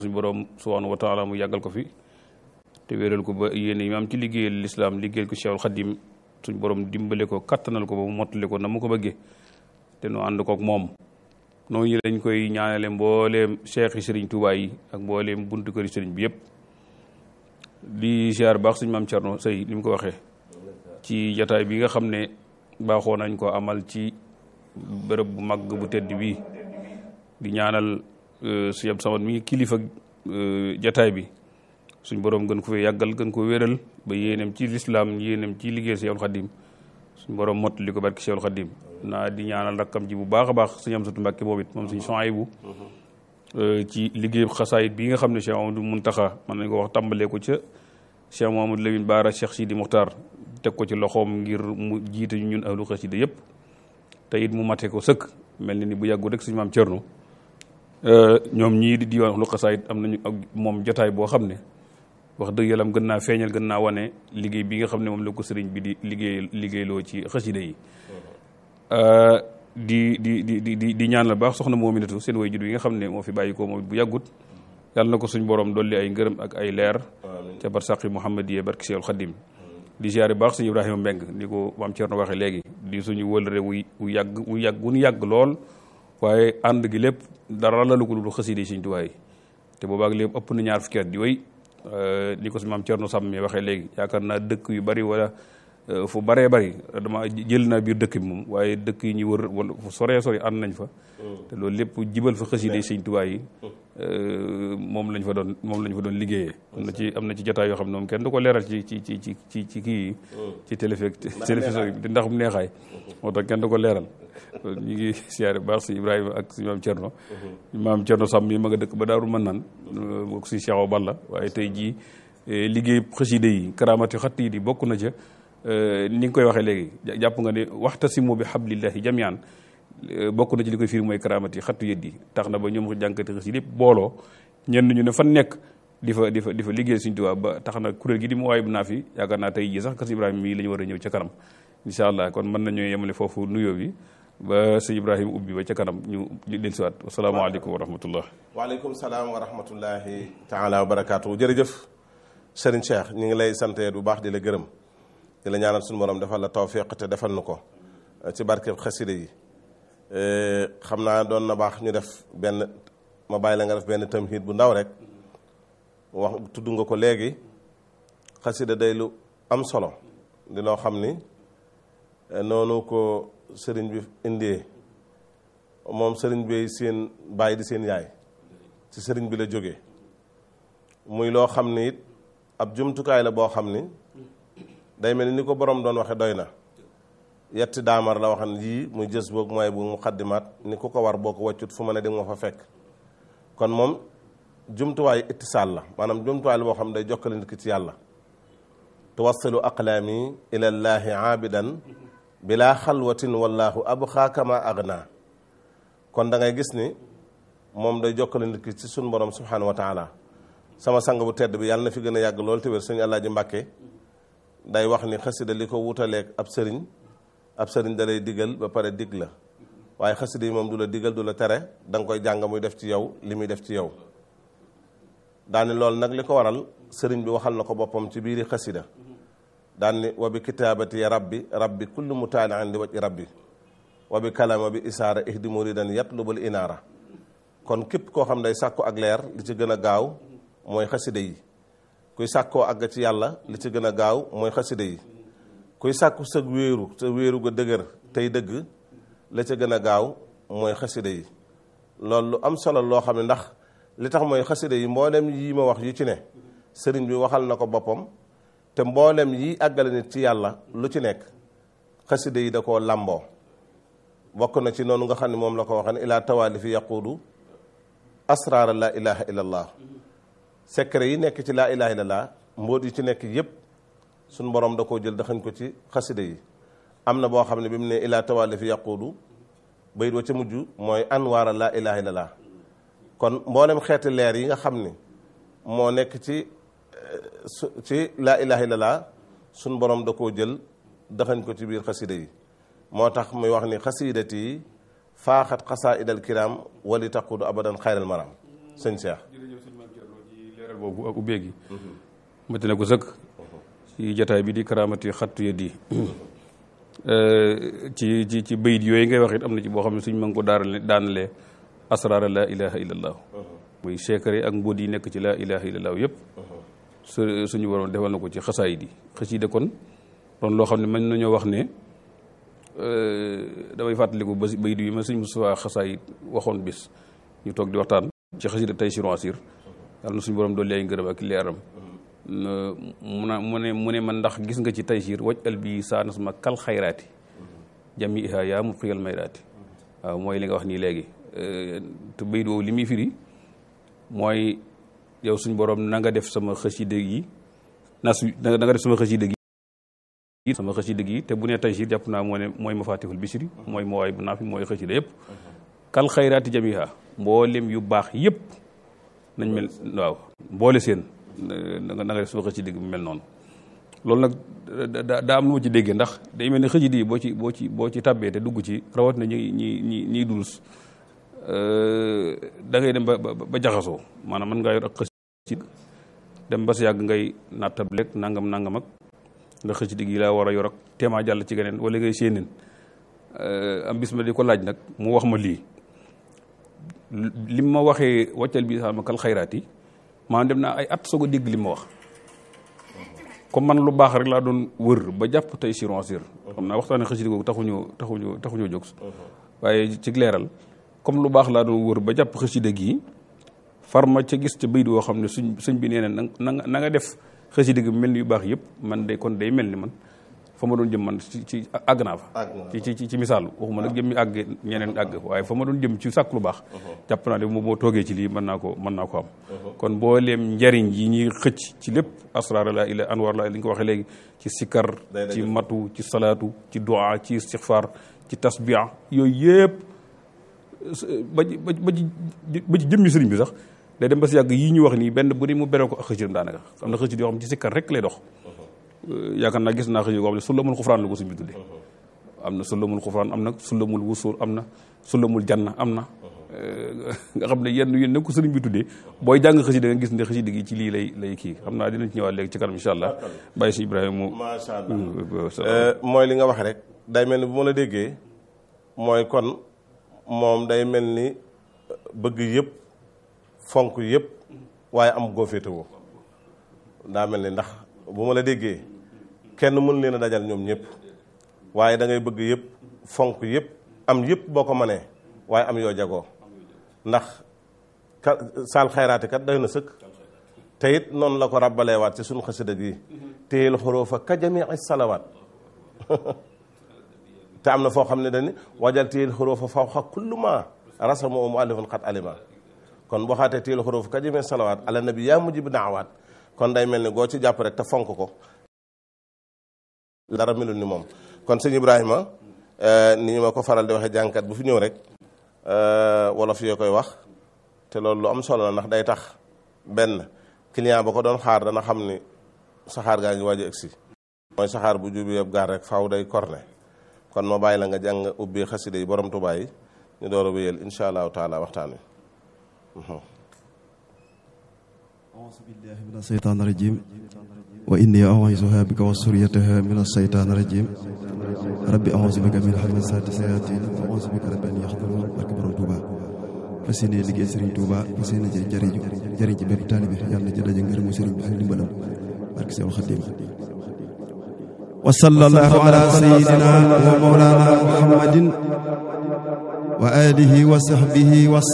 suñu borom subhanahu wa taala mu yàggal ko fi te wéeral ko ba yéene yi am ci liggéeyal lislaam liggéeyal ko Cheikhul Khadim suñu borom dimbale ko kattanal ko ba mu mottali ko na mu ko bëggee te nu ànd kook moom noonu lañ koy ñaanale mbooleem cheikh yi sëriñ Tuubaa yi ak mbooleem buntu këri sëriñ bi yëpp di ziar baax suñu maam Thierno Sey ni mu ko waxee ci jataay bi nga xam ne baaxoo nañ ko amal ci bërëb bu mag bu tedd bii di ñaanal su yab samat mi kilifa jataay bi suñ borom gën ko fee yàggal gën ko wéral ba yéenem ci lislaam yéenem ci liggéey Seexul Xadim suñ borom mott li ko barki Seexul Xadim naa di ñaanal rakkam ji bu baax a baax suñu am satu mbàkke moom it moom suñ Sohaybu ci liggéey xasaayit bii nga xam ne Cheikh Amadou Muntaxa mën nañ ko wax tàmbalee ko ca Cheikh Mahamadou Lamine Baara Cheikh Sidi Muxtaar teg ko ci loxoom ngir mu jiite ñu ñun ahlu xasida yëpp te it mu mate ko sëkk mel ni ni bu yàggu rek suñu maam Cerno ñoom ñii di diwaan ahlu xasaayit am nañu ak moom jotaay boo xam ne wax dëgg yàlla gën naa feeñal gën naa wane liggéey bi nga xam ne moom la ko sëriñ bi di liggéey liggéeyloo ci xasida yi di di di di di ñaan la baax soxna Moominatu seen way jur yi nga xam ne moo fi bàyyi ko moom bu yàggut yàlla na ko suñ borom dolli ay ngërëm ak ay leer ca barsaqi Muhammadiyee barki Seexul Xadim di ziare baax suñu Ibrahima Mbeng ni ko maam Thierno waxee léegi di suñu wëlëre wuy wu yàgg wu yàgg wu ñu yàgg lool waaye ànd gi lépp dara lalu ko lu xasida yi Sëriñ Tuubaa yi te boobaak lépp ëpp na ñaar fukki at di wéy ni ko si maam Thierno Sàmm mi waxee léegi yaakaar naa dëkk yu bari wala fu baree bari dama jël naa biir dëkk bi moom waaye dëkk yi ñu wër wala fu soree sori ànd nañ fa te loolu lépp jibal fa xasida yi Sëriñ Tuubaa yi moom lañ fa doon moom lañ fa doon liggéeyee am na ci am na ci jotaay yoo xam ne moom kenn du ko leeral ci ci ci ci ci ci kii yi ci téléfi télévision yi ndax mu neexaay moo tax kenn du ko leeral ñu ngi siyaare baax si Ibrahima ak si maam Thierno maam Thierno Sam mi ma nga dëkk ba daaru mën naan bokk si Cheikh Balla waaye tey jii liggéey xasida yi karaamati xatt yi di bokk na ca ni nga koy waxee léegi jàpp nga ne waxtasimu bi hablillahi jamian bokk na ci li koy firi mooy karaamati xattu yët yi tax na ba ñoom ko jànkati xasida yëpp booloo ñenn ñu ne fan nekk di fa di fa di fa liggéey Sëriñ Tuubaa ba tax na kuréel gi di mu waay bu naa fi yaakaar naa tey jii sax kas Ibrahima mii la ñu war a ñëw ca kanam incha allah kon mën nañoo yemale foofu nuyoo bi ba sëñ Ibrahima ubbi ba ca kanam ñu del siwaat asalaamaaleykum wa rahmatullah waaleykum salaam wa rahmatullahi taala wa barakaatu jërëjëf Serigne Cheikh ñu ngi lay sante bu baax di la gërëm di la ñaanal suñu borom defal la tawfiq te defal nu ko ci barkeb xasida yi xam naa doon na baax ñu def benn ma bàyyi la nga def benn tamhid bu ndaw rek wax tudd nga ko léegi xasida day lu am solo di loo xam ni noonu ko sëriñ bi indee moom sëriñ bi seen bàyyi di seen yaay ci sëriñ bi la jógee muy loo xam ni it ab jumtukaay la boo xam ni day mel ni ko borom doon waxe doy na yetti daamar la waxan yii muy jës boog mooy bu muqaddimaat ni ku ko war boo ko wàccut fu ma ne di nga fa fekk kon moom jumtuwaayu ittisaal la maanaam jumtuwaay la boo xam day jokkale nit ki ci yàlla tuwassilu aqlaami ila llaahi aabidan bila xalwatin wallahu abxaa kama agna kon da ngay gis ni moom day jokkale nit ki ci suñ borom subhanahu wa taala sama sang bu tedd bi yàlla na fi gën a yàgg lool te wér sëñ Alaaji Mbàkke day wax ni xasida li ko wutaleeg ab sëriñ ab sëriñ da lay digal ba pare dig la waaye xasida yi moom du la digal du la tere da nga koy jàng muy def ci yow li muy def ci yow daani loolu nag li ko waral sëriñ bi waxal na ko boppam ci biiri xasida daan ni wa bi kitaabati ya rabbi rabbi kullu mutaalian li waj rabbi wa bi kalama bi isaara ihdi muridan yatlubul inaara kon képp koo xam day sàkku ak leer li ci gën a gaaw mooy xasida yi kuy sàkkoo àgg ci yàlla li ci gën a gaaw mooy xasida yi kuy sàkku sëg wéeru te wéeru ga dëgër tey dëgg la ca gën a gaaw mooy xasida yi loolu lu am solo loo xam ne ndax li tax mooy xasida yi mboolem yi ma wax yu ci ne sëriñ bi waxal na ko boppam te mboolem yi àggale nit ci yàlla lu ci nekk xasida yi da koo làmboo bokk na ci noonu nga xam ne moom la ko waxee ne ilaa tawaalifi yaquudu asraara laa ilaha illa allah secret yi nekk ci laa ilaha illa allah mbóot yi ci nekk yépp suñ borom da koo jël daxañ ko ci xasida yi am na boo xam ne bi mu ne ilaa tawaalifi yaquudu bayit wa ca mujj mooy anwaara laa ilaha illa allah kon mboolem xeeti leer yi nga xam ni moo nekk ci ci laa ilaha illallah suñ borom da koo jël daxañ ko ci biir xasida yi moo tax muy wax ni xasiidati yi faaxat xasaa idal kiram wali taqudu abadan xayral maram sëñ Cheikh leeral boobu ak ubbee gi mati na ko sëkk ci jataay bi di karaamati xattu ya di ci ci ci bayit yooyu ngay wax it am na ci boo xam ne suñ ma ngi ko daarale daanalee asraara laa ilaha illallah muy secret ak mbóot yi nekk ci laa ilaha illallah yëpp su suñu waroon defal na ko ci xasaay di xasida kon doon loo xam ne mën nañoo wax ne damay fàttaliku ba bayit yi ma suñ Mustafaa xasaay waxoon bis ñu toog di waxtaan ci xasida tey sur asir yàlla na suñu borom doole ay ngërëm ak leeram mu na mu ne mu ne man ndax gis nga ci taysiir waj al bi saanas ma kal xayraati jami iha yaa mu xiyal mayraati waaw mooy li nga wax nii léegi te bayit woowu li muy firi mooy yow suñ borom na nga def sama xasida yi nas na nga def sama xasida gi sama xasida gi te bu ne taysiir jàpp naa moo ne mooy mafatihul bisri mooy mawaay bu naafi mooy xasida yëpp kal xayraati jamiha mboolem yu baax yëpp nañ mel waaw mboole seen na nga def sama xasida gi bu mel noonu loolu nag daa am lu ma ci déggee ndax day mel ne xasida yi boo ci boo ci boo ci tàbbee te dugg ci rawat na ñi ñi ñi ñiy dulus da ngay dem ba ba jaxasoo maanaam mën ngaa yor ak xasida dem ba sa yàgg ngay nattableeg nangam nangam ak nga xasida gi laa war a yor ak téema jàll ci geneen wala ngay séeneen am bis ma di ko laaj nag mu wax ma lii lim ma waxee wàccal bi sama kal xayraat yi maanaam dem naa ay at soog a dégg li ma wax comme man lu baax rek laa doon wër ba jàpp tey sur ansir xam naa waxtaane xasida googu taxuñu taxuñu taxuñoo jóg waaye ci leeral comme lu baax laa doon wër ba jàpp xasida gi farma ca gis ca bayit woo xam ne suñ sëñ bi nee na na na nga def xasida gi mel ni yu baax yëpp man day kon day mel ni man fa ma doon jëm man ci ci àgg naa fa ci ci ci misaal waxuma nag jëmmi àgg ñeneen àgg waaye fa ma doon jëm ci sàkk lu baax jàpp naa ne moom moo toogee ci lii mën naa ko mën naa ko am kon mbooleem njariñ yi ñuy xëcc ci lépp asraar la ila anwar la li nga ko waxee léegi ci sikkar ci matu ci salaatu ci du'a ci istixfar ci tasbiya yooyu yëpp ba ba ba ci ba ci jëmmi sëriñ bi sax day dem ba si yàgg yii ñu wax nii benn bu ne mu beroo ko ak xëcc daanaka am na xëcc yoo xam ci sikkar rek lay dox yaakaar naa gis naa xëy ko xam ne sulamul xufraan la ko suñ bi tuddee am na sulamul xufraan am na sulamul wusul am na sulamul janna am na nga xam ne yenn yenn ko sëriñ bi tuddee booy jàng xasida nga gis ne xasida gi ci lii lay lay kii xam naa dinañ ci ñëwaat léegi ci kanam incha allah bàyyi si Ibrahima mu macha allah mooy li nga wax rek day mel ni bu ma la déggee mooy kon moom day mel ni bëgg yëpp fonk yëpp waaye am goo féetewoo daa mel ni ndax bu ma la déggee kenn mën leen a dajal ñoom ñëpp waaye da ngay bëgg yëpp fonk yëpp am yëpp boo ko mënee waaye am yoo jagoo ndax ka saal xayraati kat doy na sëkk te it noonu la ko ràbbaleewaat ci suñu xasida gi téyel xuruufa ka jamii salawaat te am na foo xam ne dañu wajal téyel xuruufa fawqa kullu ma rasamu muallifun xat alima kon boo xaatee téyel xuruufa ka jamii salawaat ala nabi yaa mujib daawaat kon day mel ni goo ci jàpp rek te fonk ko dara melul ni moom kon sëñ Ibrahima ni ma ko faral di waxee jànkat bu fi ñëw rek wolof yoo koy wax te loolu lu am solo la ndax day tax benn client ba ko doon xaar dana xam ni saxaar gaa ngi waaj a egsi mooy saxaar bu jubi yëpp gaar rek faaw day korne kon ma bàyyi la nga jàng ubbi xasida yi borom Tuubaa yi ñu door a wéyal insha allahu taala waxtaan wi أعوذ بالله من الشيطان الرجيم وإني أعوذها بك وسريتها من الشيطان الرجيم ربي أعوذ بك من همزات الشياطين وأعوذ بك رب أن يحضرون barke borom Touba fas yéene liggéey Serigne Touba fas yéene jë jëriñu jëriñ ci bépp taalibe yàlla na ci daje ngërëmu Serigne bi ak ndimbalam barke Seexul Xadiim wa sallallahu ala sayyidina wa mawlana Muhammadin wa alihi wa sahbihi wa